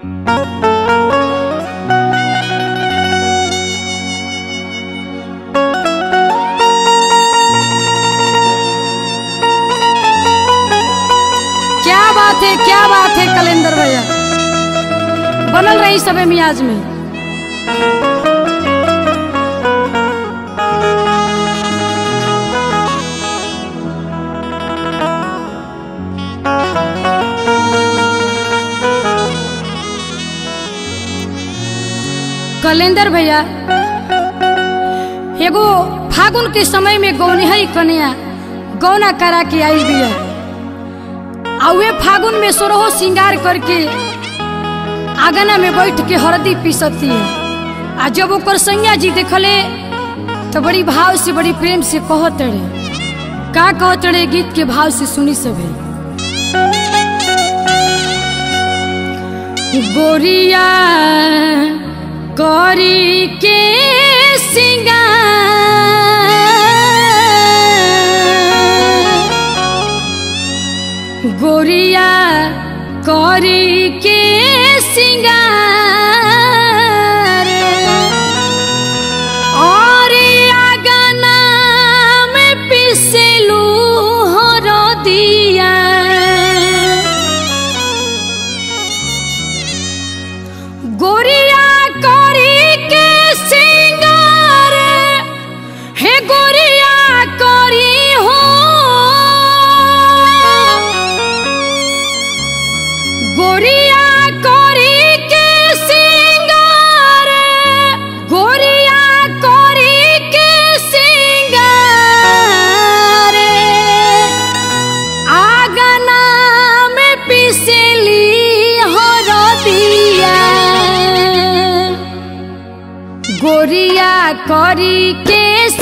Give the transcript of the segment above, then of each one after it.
क्या बात है क्या बात है कलेंदर भैया बनल रही सबे मियाज में कलेंदर भैया एगो फागुन के समय में गौनिहई कन्या गौना करा के आई बिया आ वे फागुन में सोरहो श्रृंगार करके आंगना में बैठ के हरदी पीसती है आ जब ओकर सैया जी देखले तो बड़ी भाव से बड़ी प्रेम से कहत रहे का कहत रहे गीत के भाव से सुनी सभी गोरिया करी के सिंगार गोरिया करी के सिंगार और आगना में पिसलू हो दिया गोरिया करी के सिंगार हे गोरिया करी हो गोरिया करी के सिंगार गोरिया करी के सिंगार आगना में पिसली हो दिया गोरिया करी के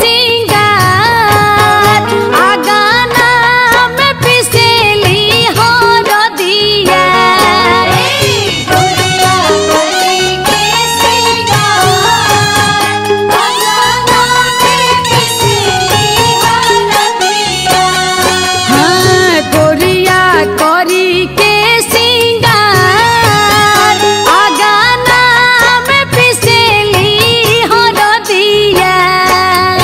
सिंगार आगना में पिसली हो दिया गोरिया करी के सिंगार आंगना में पिसली हरदिया हाँ गोरिया करी के सिंगार आगना में पिसली हो दिया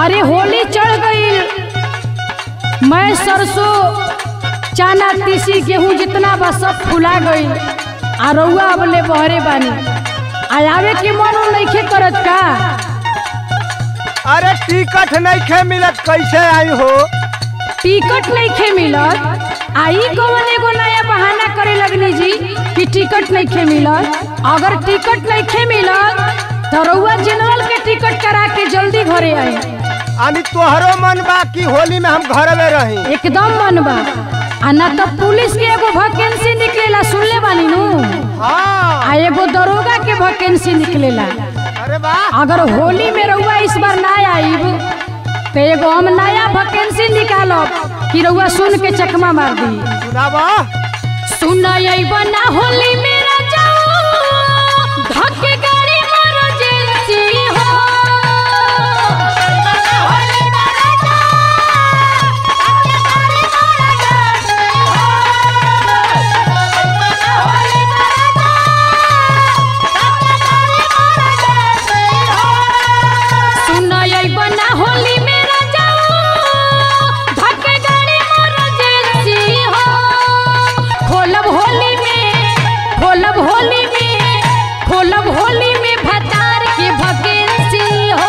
अरे होली चढ़ गई मैं सरसों चाना तीसी गेहूं जितना बा सब फुला गई आ रउआ अबले बहरे बानी आ आवे के मन नइखे करत का अरे टिकट नहीं खे मिलत कैसे आई हो टिकट नइखे मिलत आई कौन एगो नया बहाना करे लगनी जी कि टिकट नइखे मिलत अगर टिकट नइखे मिलत तो रउआ जनरल के टिकट करा के जल्दी घरे आई अनी तोहरो मन बा कि होली में हम घर में रही एकदम मन बा आ ना तो पुलिस के एगो वैकेंसी निकलेला सुनले बानी नु हाँ आ एगो दरोगा के वैकेंसी निकलेला अरे वाह अगर होली में रउआ इस बार ना आईब तो एगो हम नया वैकेंसी निकालब कि रउआ सुन के चकमा मार दी सुनाबा सुन अइब ना होली मेरा जाओ धक्के गाड़ी मारो जेलसी हो सुन अइब ना होली मेरा जाओ धक्के गाड़ी मारो जेलसी हो खोलब होली में खोलब होली में खोलब होली में भतार के वैकेंसी हो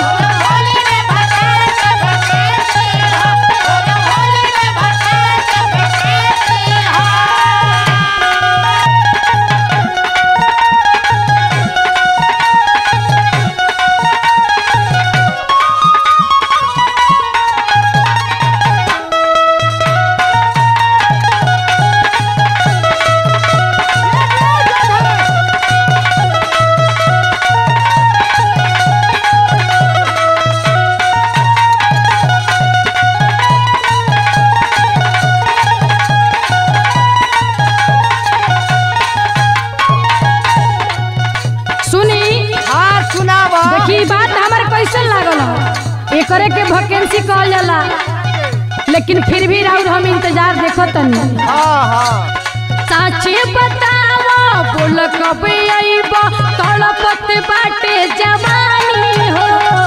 सुनी हाँ सुनाबा देखी ई बात हमारे कैसन लागल हो एकरे के वैकेंसी कहल जाला लेकिन फिर भी राउर हम इंतजार देखो तनी हाँ हाँ साचे बतावा बोल कब आईब तड़पत बाटे जवानी हो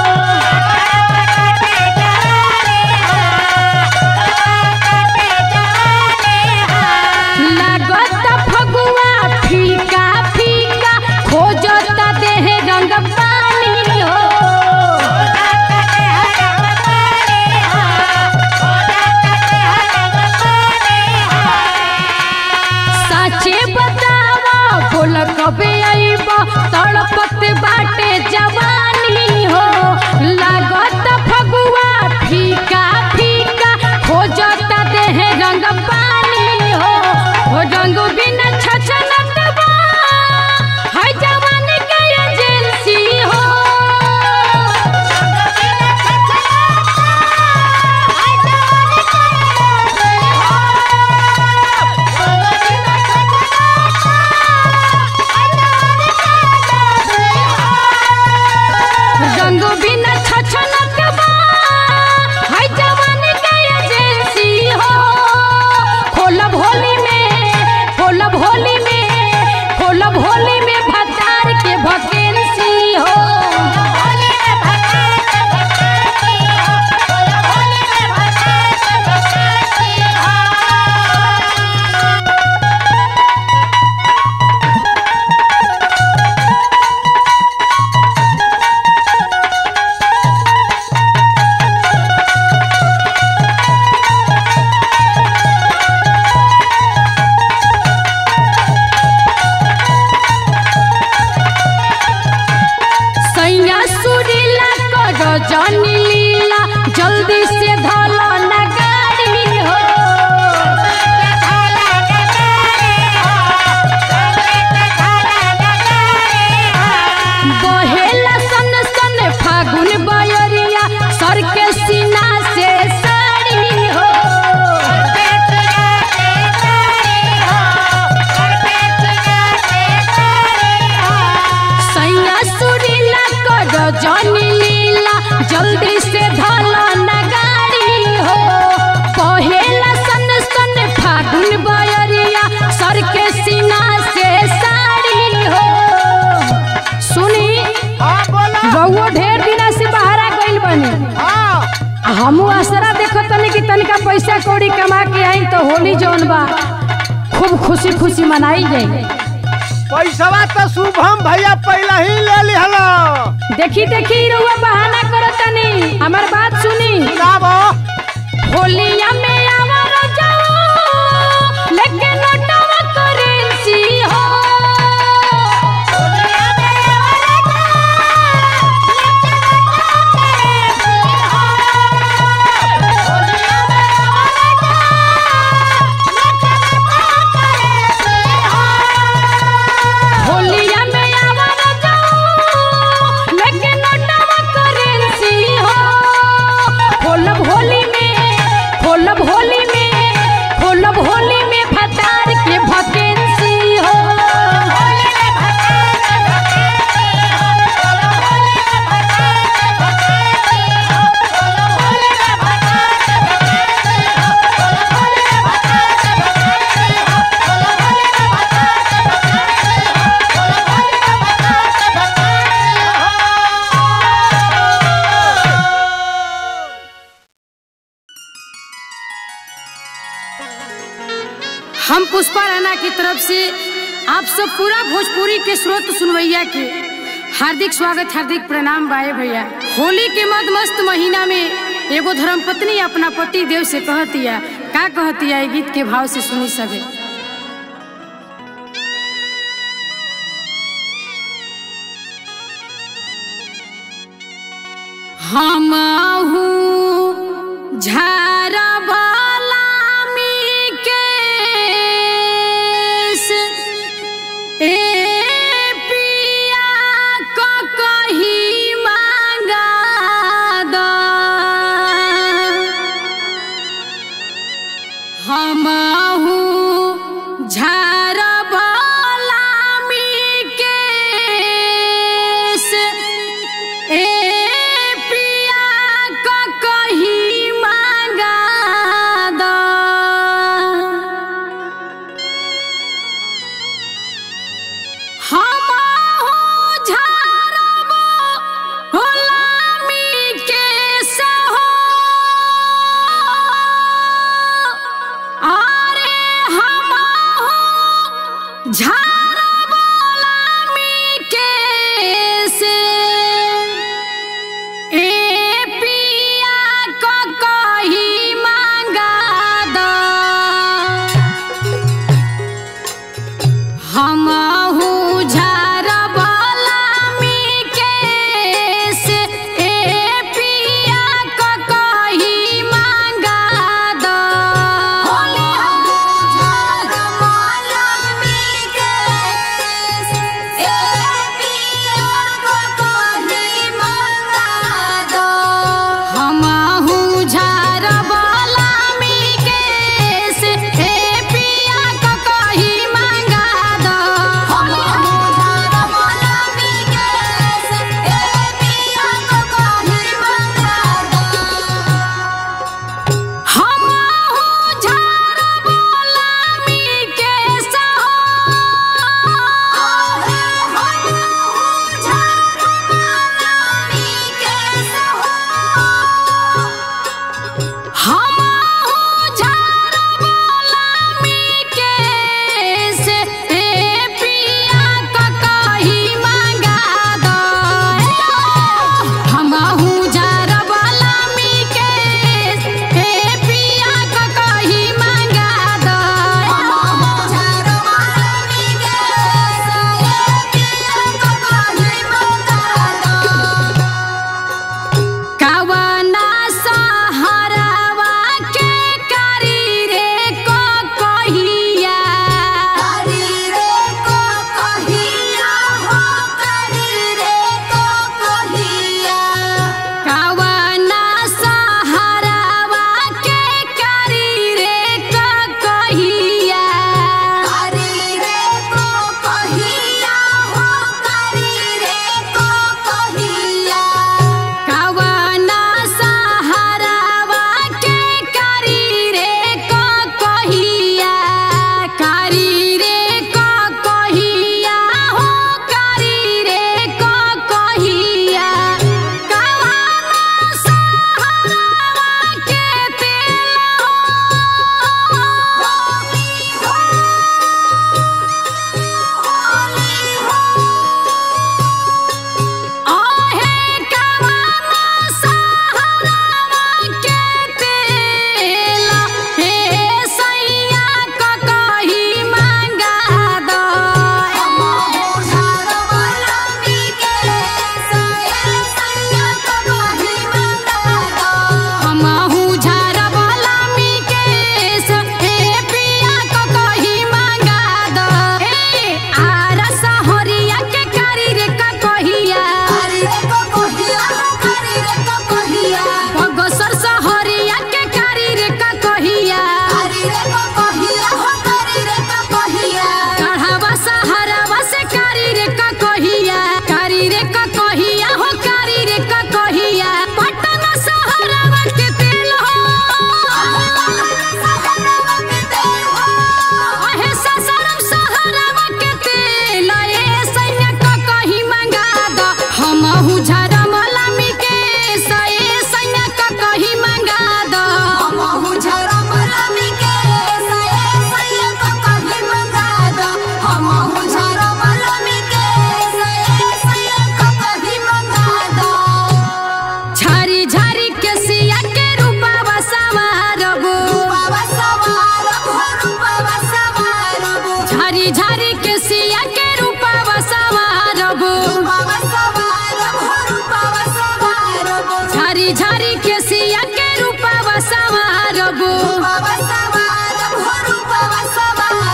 लागत फगुआ फीका फीका खोजत देह रंग पानी हो साचे बतावा बोल कबे आईब तड़पत बाटे जवानी हो लागत फगुआ फीका फीका खोजत देह रंग पानी हो हो रंग बिना छछनत बा है जवानी के एजेंसी हो पैसा कौड़ी कमा के आई तो होली जौन बा खूब खुशी खुशी मनाई जाए पैसवा तो शुभम भैया पहले ही ले लिहलो देखी देखी रउआ बहाना करतनी हमार बात सुनी सुनाबो होलिया में आवर जाओ लेकिन नोटवा करेंसी हो होलिया में आवर जाओ लेकिन नोटवा करेंसी हो खोलब होली में खोलब होली में खोलब होली में भतार के भकेंसी हो हम पुष्पा राणा की तरफ से आप सब पूरा भोजपुरी के स्रोत सुनवैया के हार्दिक स्वागत हार्दिक प्रणाम बाए भैया होली के मद मस्त महीना में एगो धर्मपत्नी अपना पति देव से कहतिया का कहतिया ये गीत के भाव से सुनी सके हम झारबालामी केस ए पिया क कही मांगा द हमहू झारबालामी केस ए पिया क कही मांगा द हमहू झारबो होलामी केस हो अरे हमहू झारी झारी के सिया के रूपा सवारबो बाबा सवारब हो रूपवा सवारब